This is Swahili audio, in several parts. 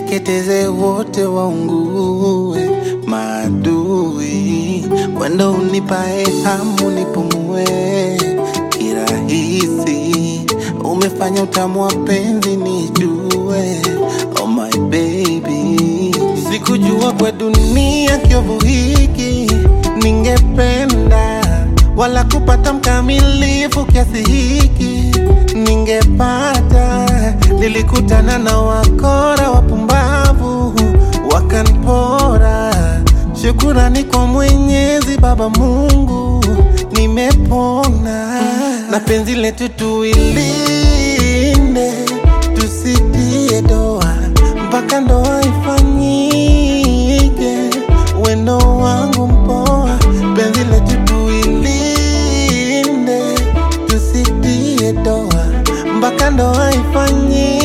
wateketeze wote waungue maadui, wendo unipae hamu nipumue kirahisi, umefanya utamu wa penzi nijue, oh my baby, sikujua kwa dunia kiovu hiki ningependa wala kupata mkamilifu kiasi hiki ningepata. Nilikutana na wakora wapumbavu wakanipora. Shukurani kwa Mwenyezi Baba Mungu, nimepona na penzi letu tuilinde, tusitie doa mpaka ndoa ifanyike. Wendo wangu mpoa, penzi letu tuilinde, tusitie doa mpaka ndoa ifanyike.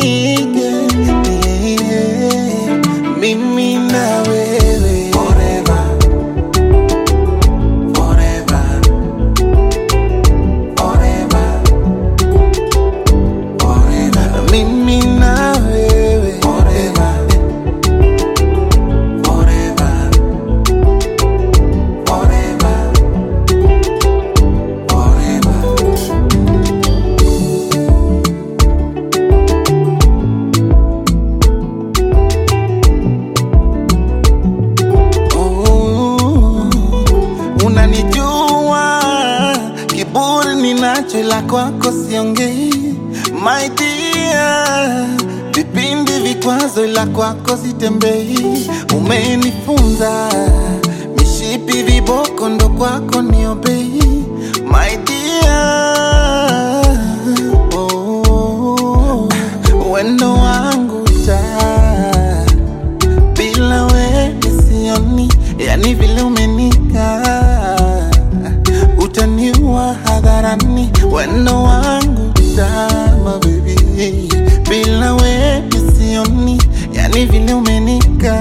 Yeah. Mimi na wewe forever, forever, forever, forever. Mimi na wewe forever, forever, forever, forever. Oh, unanijua kiburi ninacho, ila kwako siongei. My dear, vipindi vikwazo, ila kwako sitembei. Umenifunza mishipi viboko, ndo kwako niobei. My dear, oh, wendo wangu taa bila we sioni, yani vile umenika utaniua hadharani, wendo wangu tama baby, bila we sioni, yani vile umenika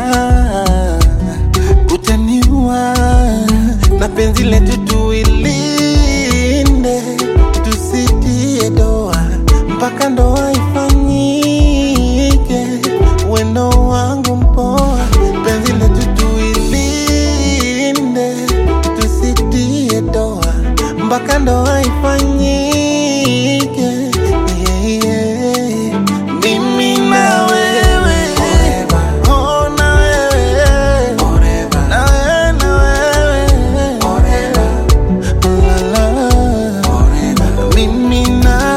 utaniua na penzi letu tuilinde, tusitie doa mpaka ndoa ifanyike. Wendo wangu mpoa, penzi letu tuilinde, tusitie doa mpaka ndoa ifanyike. Yeah, yeah. Mimi na wewe Oh, na wewe na wewe na wewe La, la. Mimi na